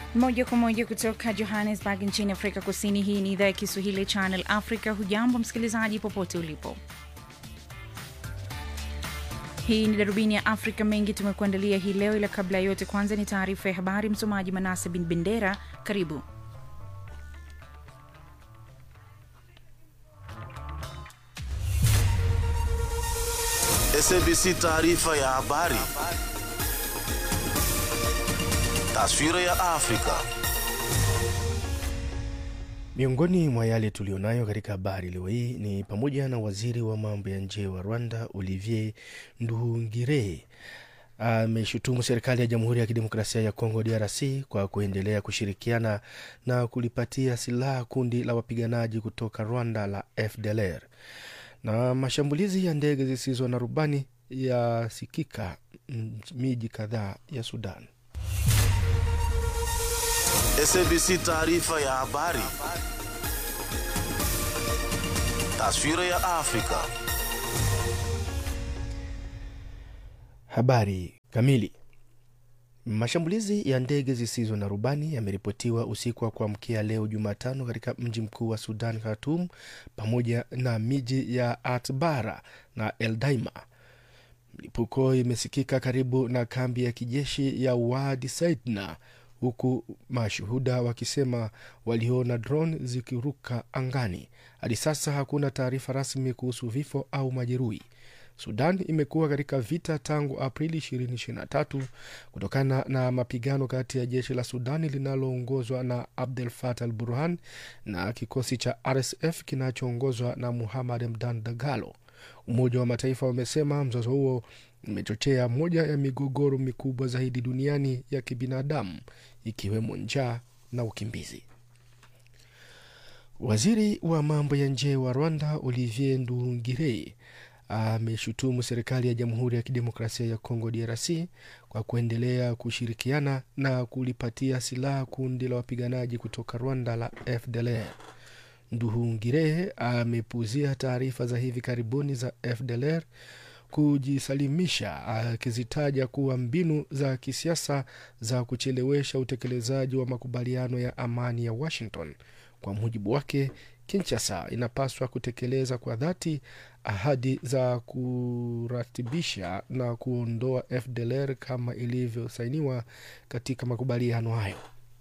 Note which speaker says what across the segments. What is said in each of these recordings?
Speaker 1: Moja kwa moja kutoka Johannesburg nchini Afrika Kusini. Hii ni idhaa ya Kiswahili Channel Africa. Hujambo msikilizaji, popote ulipo. Hii ni darubini ya Afrika. Mengi tumekuandalia hii leo, ila kabla ya yote, kwanza ni taarifa ya habari. Msomaji Manase bin Bendera, karibu.
Speaker 2: SABC taarifa ya habari. Taswira ya Afrika.
Speaker 3: Miongoni mwa yale tulionayo katika habari leo hii ni pamoja na waziri wa mambo ya nje wa Rwanda Olivier Nduhungirehe ameshutumu serikali ya Jamhuri ya Kidemokrasia ya Kongo DRC kwa kuendelea kushirikiana na kulipatia silaha kundi la wapiganaji kutoka Rwanda la FDLR. Na mashambulizi ya ndege zisizo na rubani yasikika miji kadhaa ya Sudan.
Speaker 2: SABC taarifa ya habari. Taswira ya Afrika.
Speaker 3: Habari kamili. Mashambulizi ya ndege zisizo na rubani yameripotiwa usiku wa kuamkia leo Jumatano katika mji mkuu wa Sudan, Khartoum, pamoja na miji ya Atbara na Eldaima. Milipuko imesikika karibu na kambi ya kijeshi ya Wadi Saidna, huku mashuhuda wakisema waliona drone zikiruka angani. Hadi sasa hakuna taarifa rasmi kuhusu vifo au majeruhi. Sudan imekuwa katika vita tangu Aprili 2023 kutokana na mapigano kati ya jeshi la Sudani linaloongozwa na Abdel Fattah al Burhan na kikosi cha RSF kinachoongozwa na Muhammad Hamdan Dagalo. Umoja wa Mataifa umesema mzozo huo umechochea moja ya migogoro mikubwa zaidi duniani ya kibinadamu ikiwemo njaa na ukimbizi. Waziri wa mambo ya nje wa Rwanda Olivier Nduhungirehe ameshutumu serikali ya Jamhuri ya Kidemokrasia ya Kongo DRC kwa kuendelea kushirikiana na kulipatia silaha kundi la wapiganaji kutoka Rwanda la FDLR. Nduhungirehe amepuuzia taarifa za hivi karibuni za FDLR kujisalimisha, akizitaja kuwa mbinu za kisiasa za kuchelewesha utekelezaji wa makubaliano ya amani ya Washington. Kwa mujibu wake, Kinshasa inapaswa kutekeleza kwa dhati ahadi za kuratibisha na kuondoa FDLR kama ilivyosainiwa katika makubaliano hayo.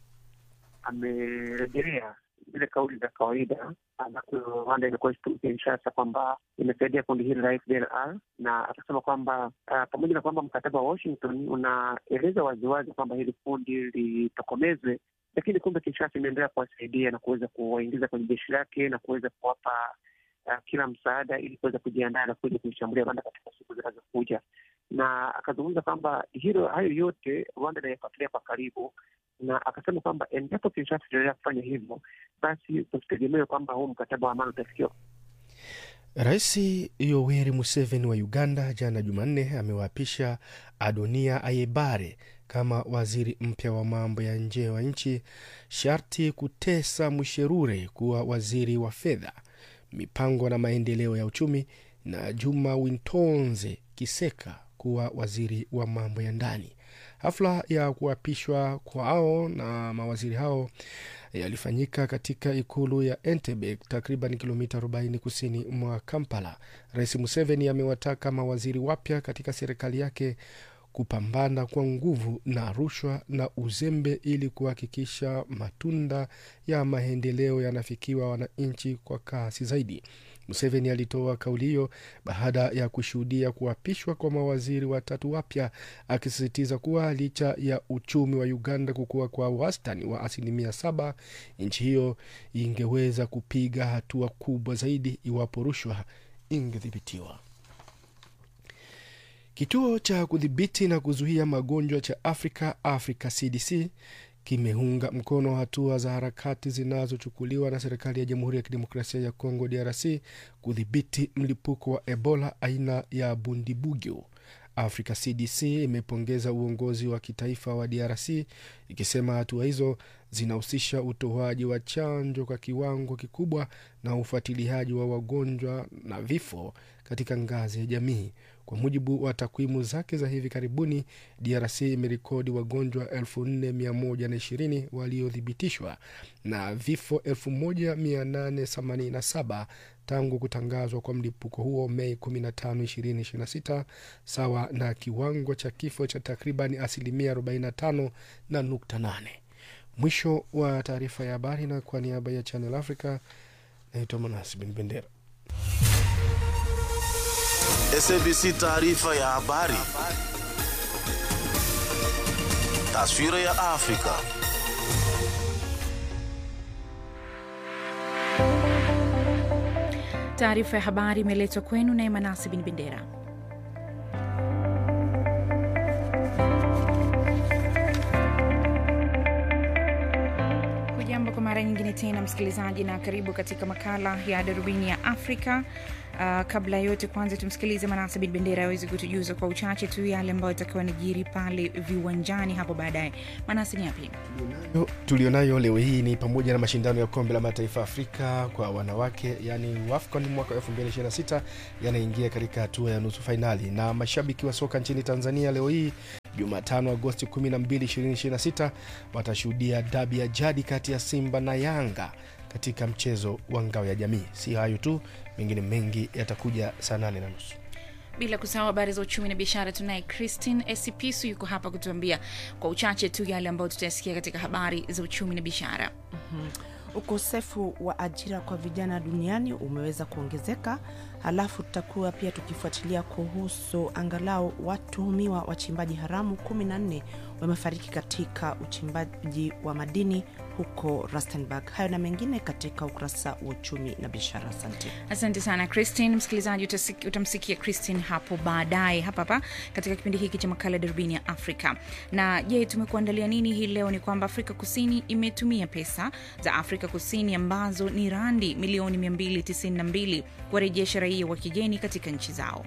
Speaker 4: Amerejelea zile kauli za kawaida ambazo Rwanda imekuwa ikitumu Kinshasa kwamba imesaidia kundi hili la FDLR, na akasema kwamba uh, pamoja na kwamba mkataba wa Washington unaeleza waziwazi kwamba hili kundi litokomezwe lakini kumbe Kinshasa imeendelea kuwasaidia na kuweza kuwaingiza kwenye jeshi lake na kuweza kuwapa uh, kila msaada ili kuweza kujiandaa na kuja kuishambulia Rwanda katika siku zinazokuja. Na akazungumza kwamba hilo hayo yote Rwanda inayafuatilia kwa karibu, na akasema kwamba endapo Kinshasa itaendelea kufanya hivyo, basi tusitegemee kwamba huu mkataba wa amani utafikiwa.
Speaker 3: Rais Yoweri Museveni wa Uganda jana Jumanne amewaapisha Adonia Ayebare kama waziri mpya wa mambo ya nje wa nchi, Sharti Kutesa Musherure kuwa waziri wa fedha, mipango na maendeleo ya uchumi, na Juma Wintonze Kiseka kuwa waziri wa mambo ya ndani. Hafla ya kuapishwa kwao na mawaziri hao yalifanyika katika ikulu ya Entebbe, takriban kilomita 40 kusini mwa Kampala. Rais Museveni amewataka mawaziri wapya katika serikali yake kupambana kwa nguvu na rushwa na uzembe ili kuhakikisha matunda ya maendeleo yanafikiwa wananchi kwa kasi zaidi. Museveni alitoa kauli hiyo baada ya kushuhudia kuapishwa kwa mawaziri watatu wapya, akisisitiza kuwa licha ya uchumi wa Uganda kukua kwa wastani wa asilimia saba, nchi hiyo ingeweza kupiga hatua kubwa zaidi iwapo rushwa ingedhibitiwa. Kituo cha kudhibiti na kuzuia magonjwa cha Afrika, Africa CDC, kimeunga mkono hatua za harakati zinazochukuliwa na serikali ya Jamhuri ya Kidemokrasia ya Kongo DRC kudhibiti mlipuko wa Ebola aina ya Bundibugyo. Africa CDC imepongeza uongozi wa kitaifa wa DRC ikisema hatua hizo zinahusisha utoaji wa chanjo kwa kiwango kikubwa na ufuatiliaji wa wagonjwa na vifo katika ngazi ya jamii. Kwa mujibu wa takwimu zake za hivi karibuni, DRC imerekodi wagonjwa 4120 waliothibitishwa na vifo 1887 tangu kutangazwa kwa mlipuko huo Mei 15, 2026 sawa na kiwango cha kifo cha takriban asilimia 45 na nukta 8. Mwisho wa taarifa ya habari, na kwa niaba ya Channel Africa naitwa Manasi Bin Bendera.
Speaker 2: SABC taarifa ya habari. Taswira ya Afrika.
Speaker 1: Taarifa ya habari imeletwa kwenu naye Manasi Bin Bendera. Hujambo kwa mara nyingine tena msikilizaji, na karibu katika makala ya darubini ya Afrika. Uh, kabla ya yote kwanza tumsikilize Manase Bin Bendera aweze kutujuza kwa uchache tu yale ambayo atakiwa najiri pale viwanjani hapo baadaye. Manase, ni yapi
Speaker 3: Yo, tulionayo leo hii ni pamoja na mashindano ya kombe la mataifa Afrika kwa wanawake yani WAFCON mwaka 2026 yanaingia katika hatua ya nusu fainali, na mashabiki wa soka nchini Tanzania leo hii Jumatano Agosti 12, 2026 watashuhudia dabi ya jadi kati ya Simba na Yanga katika mchezo wa ngao ya jamii. Si hayo tu, mengine mengi yatakuja saa nane na nusu.
Speaker 1: bila kusahau habari za uchumi na biashara. Tunaye Christine Esipisu yuko hapa kutuambia kwa uchache tu yale ambayo tutayasikia katika habari za uchumi na biashara.
Speaker 5: Ukosefu wa ajira kwa vijana duniani umeweza kuongezeka. Halafu tutakuwa pia tukifuatilia kuhusu angalau watuhumiwa wachimbaji haramu 14 wamefariki katika uchimbaji wa madini huko Rustenburg. Hayo na mengine katika ukurasa wa uchumi na biashara. Asante.
Speaker 1: Asante sana Christine. Msikilizaji, utasiki- utamsikia Christine hapo baadaye hapa hapa katika kipindi hiki cha makala ya darubini ya Afrika. Na je, tumekuandalia nini hii leo? Ni kwamba Afrika Kusini imetumia pesa za Afrika Kusini ambazo ni randi milioni 292 kuwarejesha raia wa kigeni katika nchi zao.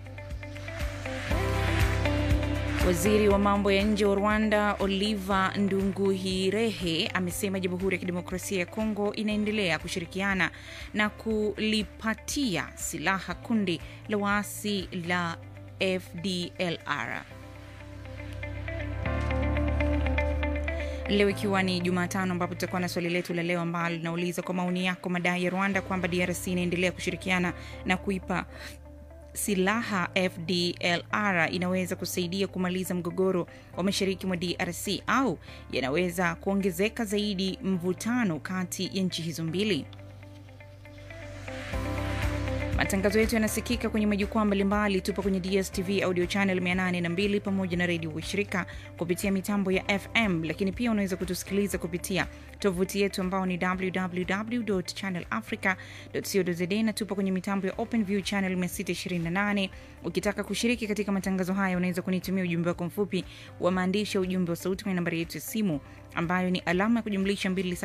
Speaker 1: Waziri wa mambo ya nje wa Rwanda Oliver Ndunguhirehe amesema Jamhuri ya Kidemokrasia ya Kongo inaendelea kushirikiana na kulipatia silaha kundi la waasi la FDLR. Leo ikiwa ni Jumatano, ambapo tutakuwa na swali letu la leo ambalo linauliza kwa maoni yako, madai ya Rwanda kwamba DRC inaendelea kushirikiana na kuipa silaha FDLR inaweza kusaidia kumaliza mgogoro wa mashariki mwa DRC au yanaweza kuongezeka zaidi mvutano kati ya nchi hizo mbili. Matangazo yetu yanasikika kwenye majukwaa mbalimbali. Tupo kwenye DSTV audio channel 802 pamoja na redio washirika kupitia mitambo ya FM, lakini pia unaweza kutusikiliza kupitia tovuti yetu ambao ni www.channelafrica.co.za na tupo kwenye mitambo ya OpenView channel 628. Ukitaka kushiriki katika matangazo haya, unaweza kunitumia ujumbe wako mfupi wa maandishi ya ujumbe wa sauti kwenye nambari yetu ya simu ambayo ni alama ya kujumlisha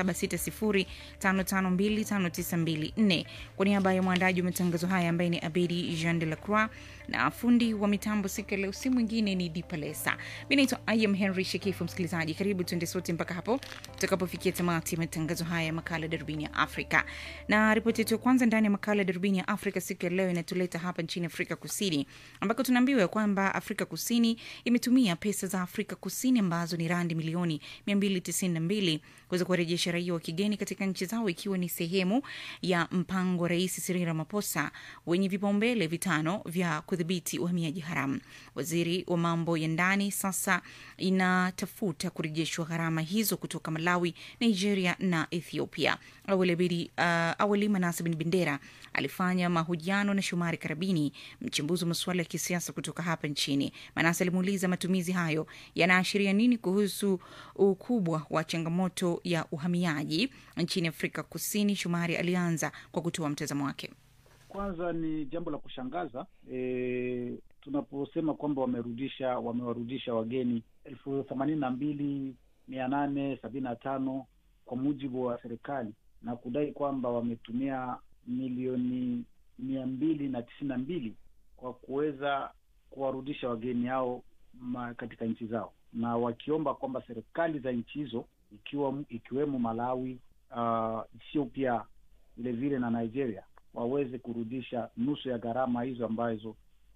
Speaker 1: 2760552594. Kwa niaba ya mwandaji wa matangazo haya ambaye ni Abedi Jean de la Croix na fundi wa mitambo siku ya leo si mwingine ni Dipalesa. Mi naitwa Ayam Henry Shekifu. Msikilizaji, karibu tuende sote mpaka hapo tutakapofikia tamati ya matangazo haya ya makala ya darubini ya Afrika. Na ripoti yetu ya kwanza ndani ya makala ya darubini ya Afrika siku ya leo inatuleta hapa nchini Afrika Kusini, ambako tunaambiwa kwamba Afrika Kusini imetumia pesa za Afrika Kusini ambazo ni randi milioni 292 kuweza kuwarejesha raia wa kigeni katika nchi zao, ikiwa ni sehemu ya mpango wa Rais Cyril Ramaphosa wenye vipaumbele vitano vya kudhibiti uhamiaji haramu. Waziri wa mambo ya ndani sasa inatafuta kurejeshwa gharama hizo kutoka Malawi, Nigeria na Ethiopia. Awali, Bidi, uh, awali Manase Bin Bendera alifanya mahojiano na Shomari Karabini, mchambuzi wa masuala ya kisiasa kutoka hapa nchini. Manase alimuuliza matumizi hayo yanaashiria nini kuhusu ukubwa wa changamoto ya uhamiaji nchini Afrika Kusini. Shomari alianza kwa kutoa mtazamo wake.
Speaker 6: Kwanza ni jambo la kushangaza e, tunaposema kwamba wamerudisha wamewarudisha wageni elfu themanini na mbili mia nane sabini na tano kwa mujibu wa serikali na kudai kwamba wametumia milioni mia mbili na tisini na mbili kwa kuweza kuwarudisha wageni hao ma, katika nchi zao na wakiomba kwamba serikali za nchi hizo ikiwa ikiwemo Malawi, uh, Ethiopia vile vile na Nigeria waweze kurudisha nusu ya gharama hizo ambazo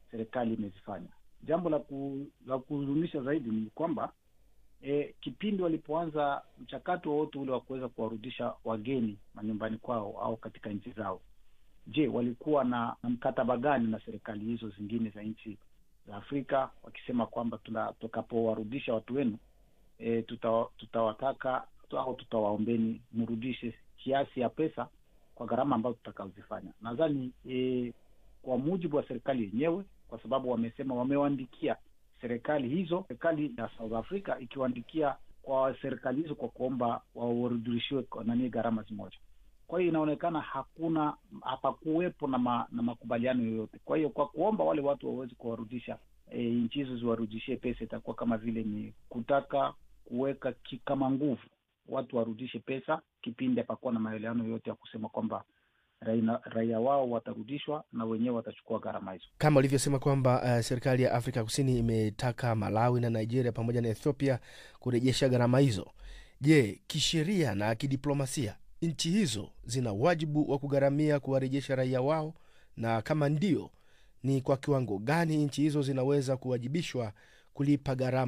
Speaker 6: serikali imezifanya. Jambo la ku, la kuhuzunisha zaidi ni kwamba e, kipindi walipoanza mchakato wowote ule wa kuweza kuwarudisha wageni manyumbani kwao au katika nchi zao, je, walikuwa na, na mkataba gani na serikali hizo zingine za nchi za Afrika wakisema kwamba tutakapowarudisha watu wenu e, tuta, tutawataka au tutawaombeni mrudishe kiasi ya pesa kwa gharama ambazo tutakaozifanya. Nadhani e, kwa mujibu wa serikali yenyewe, kwa sababu wamesema wamewaandikia serikali hizo, serikali ya South Africa ikiwaandikia kwa serikali hizo kwa kuomba warudishiwe nani gharama zimoja. Kwa hiyo inaonekana hakuna hapakuwepo na, ma, na makubaliano yoyote. Kwa hiyo kwa kuomba wale watu waweze kuwarudisha e, nchi hizo ziwarudishie pesa, itakuwa kama vile ni kutaka kuweka kama nguvu watu warudishe pesa, kipindi hapakuwa na maelewano yoyote ya kusema kwamba raia, raia wao watarudishwa na wenyewe watachukua gharama hizo,
Speaker 3: kama ulivyosema kwamba uh, serikali ya Afrika Kusini imetaka Malawi na Nigeria pamoja na Ethiopia kurejesha gharama hizo. Je, kisheria na kidiplomasia nchi hizo zina wajibu wa kugharamia kuwarejesha raia wao, na kama ndio, ni kwa kiwango gani nchi hizo zinaweza kuwajibishwa kulipa gharama